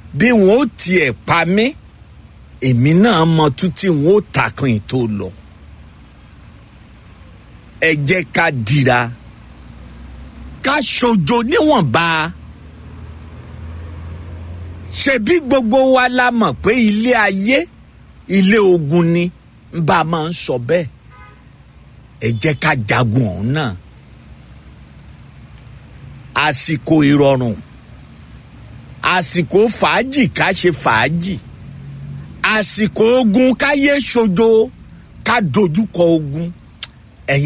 bí wọn ó tiẹ̀ pa mí èmi náà mọ tútí wọn ó takùn ètò lọ ẹ jẹ́ ká dira ká ṣojo níwọ̀nba ṣebí gbogbo wa la mọ̀ pé ilé ayé ilé ogun ni ń bá a máa ń sọ bẹ́ẹ̀ ẹ jẹ́ ká jagun ọ̀hún náà àsìkò ìrọ̀rùn àsìkò fàájì ká ṣe fàájì àsìkò ogun káyé ṣojo ká dojúkọ ogun